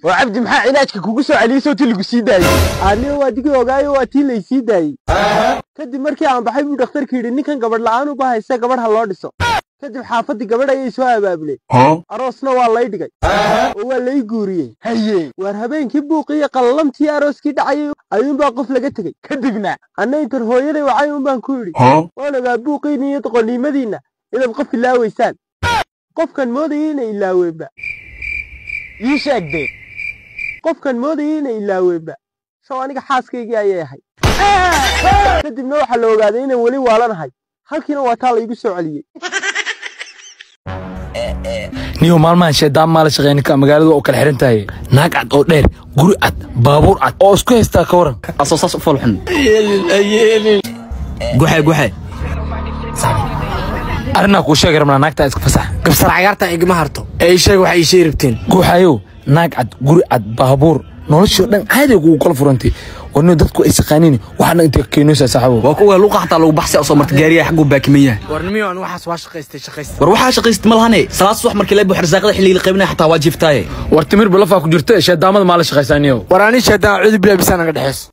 oo cabdi maxaa cilaajka kugu soo celiyey soo ti lagu sii daayey aniga waa digii ogaayo waa tii laysii daayey kadib markii aan baxay buu dhakhtarka yidhi ninkan gabadh la'aan u bahaysa gabadh ha loo dhiso kadib xaafaddii gabadh ayay soo abaabuleen aroosna waa lay dhigay oo waa lay guuriyey haye waar habeenkii buuqii iyo qallalamtii arooskii dhacayay ayuunbaa qof laga tegey kadibna anna intan hooyaday wacay unbaan ku yidhi waan ogaa buuqiinni iyo doqonnimadiinna inaad qof ilaawaysaan qofkan moodayay inay ilaaweenba ii sheegdee qofkan moodayay inay ilaaweenba sow aniga xaaskaygii ayay ahay kadibna waxaa la ogaaday inaan weli waalanahay halkiina waa taa laygu soo celiyey niyo maalmahan sheedaan maa la shaqeeya ninka magaaladu oo kala xiran tahay naag cad oo dheer guri cad baabuur cad oo isku haystaa ka waran asoo saas u falxun guxe guxe arrinaa kuu sheegi rabnaa naagtaa iska fasax gabsar cagaartan igama harto ee ii sheeg waxay ii sheegi rabteen guuxayow naag cad guri cad baabuur noloshoo dhan caadi kugu kala furantay warnio dadku ay saqaaniin waxaana inta keenoosaa saaxiibo waa kuwa luuqa xataa lagu baxsi soo marta gaariya xaguu baakiman yahay warnimiyo aan waxaas waa shaqaystay shaqaystay war waxaa shaqaystay ma lahane salaad subax markii la buux rasaaqada xilliga la qaybinaya xataa waa jiiftaaye war timir balafaa ku jirta sheedaamada maa la shaqaysaa niyo war ani sheedaan cudi bilaa bisaan naga dhexeys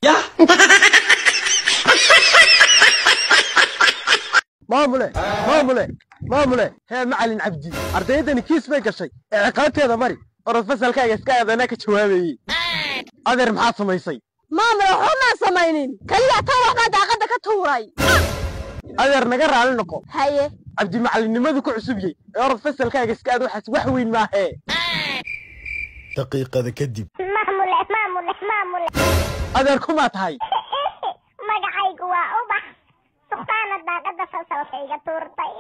maamule maamule maamule hee macalin cabdi ardayaddani kiis bay gashay ee ciqaabteeda mari orod fasalkaaga iska aadanaa ka jawaabayey adeer maxaad samaysay maamul waxumaan samaynin kaliya tan waxbaa daaqadda ka tuuray adeer naga raali noqo haye cabdi macalinimadu ku cusubyey ee orod fasalkaaga iska aad waxaas wax weyn maahee daqiiqada kadib maamule maamule maamule adeer kumaa tahay magacaygu waa ubax suqtaana daaqada fasalkayga tuurtay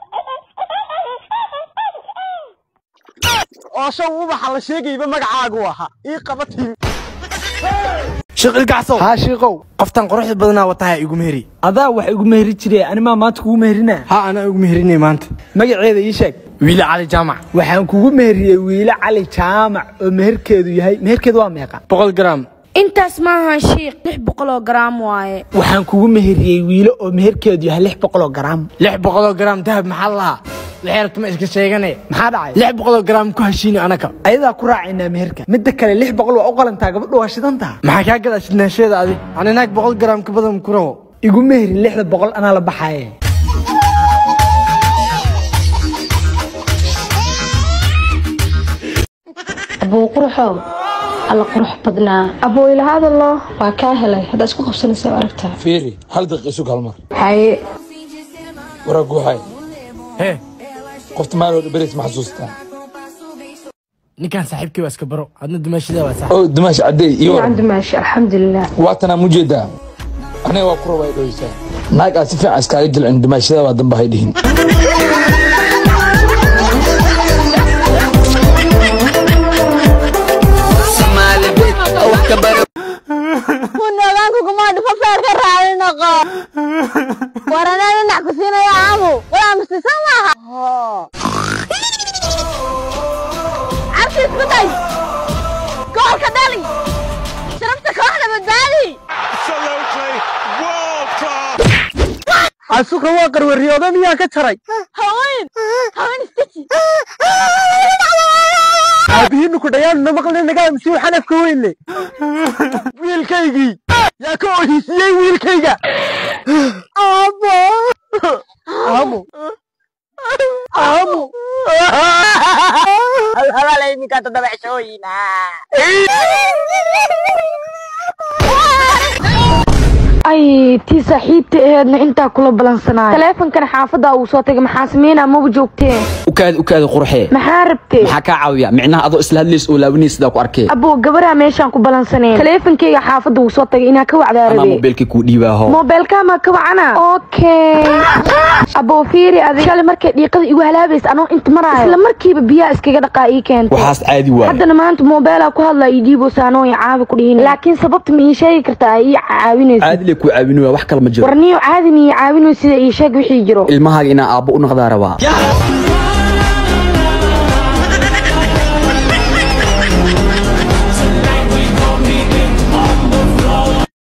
oo shan ubaxa la sheegayba magacaagu ahaa ii qaba timi shiqil gacsow haa shiiqow qoftan quruxda badanaa wataha igu meheri adaa wax igu meheri jire animaa maanta kugu meherina ha anaa igu meherinay maanta magaceeda ii sheeg wiile cali jaamac waxaan kugu meheriyey wiile cali jaamac oo meherkeedu yahay meherkeedu waa meeqa boqol gram intaas maahan shiiq lix boqoloo garaam waaye waxaan kugu meheriyey wiile oo meherkeedu yahay lix boqoloo garaam lix boqoloo gram dahab maxaa lahaa waxay rabta ma iska sheegane maxaa dhacay lix boqoloo gram ku heshiini anaka ayadaa ku raacaynaa meherka midda kale lix boqol waa u qalantaa gabadhu waa shidantaa maxaa kaa gadaa shidnaasheeda adi ani naag boqol gram ka badan ku rabo igu meheri lixda boqol anaa la baxaaye abuu quruxow alla qurux badnaa abuu ilahaada loo waa kaa helay hadda isku qabsanaysa aragtaa fiiri hal daqiiqa isu kalmar haye waraa guuxay hee qofta maaloo beris ma xasuustaa ninkan saaxiibkii waa iska baro adna dumaashidaa waa saaxiib oo dumaash caddey iyo fiican dumaashi alxamdulilah waatanaa mujeedaa aniga waa ku rabaa dhoweysaa naag aad si fiican iskaaga jilcin dumaashada waa damba hay dhihin kunoogaanku kuma dhufo feerka raali noqo war anaa dhinac ku siinaya aamu walaa mustisan maaha cabsi isku day goolka dhali sharafta kooxda badbaadi xasuuqa waa qarwariyooda miyaa ka jaray haween haween istaji aabihiinu ku dhayaanuna maqli nagaa msiu xanafka weynle wiilkaygii yaa ka ohiisiyey wiilkayga abo aamu aamu halhalala iminka toddoba cishooyina ay tii saaxiibta aheedna intaa kula balansanaayo taleefonkana xaafadda uu soo tagay maxaa sameynaa maba joogteen ukaadi ukaadi qurxee maxaa rabtee maxaa kaa caawiya micnaha adoo isla hadlays oo laabanay sidaa ku arkee abuu gabaraa meeshaan ku balansaneen taleefonkeyga xaafadda uu soo tagay inaa ka wacdaa anaa rabee mobeelkii kuu dhiibaaho moobeelkaamaa ka wacana okay abuu fiiri adig shalay markay dhiiqada igu halaabaysa anoo inta maraayo isla markiiba biyaha iskaga dhaqaa ii keentay waxaas caadi waaye haddana maanta moobeelaa ku hadlaa ii dhiiboosa anoo ii caabi ku dhihin laakiin sababta ma ii sheegi kartaa ay ii caawinayso caadi le kuu caawinaya wax kale ma jiro warniyo caadi ma ii caawinayso sida ii sheeg wixii jiro ilmahaaga inaa aabbo u noqdaa rabaa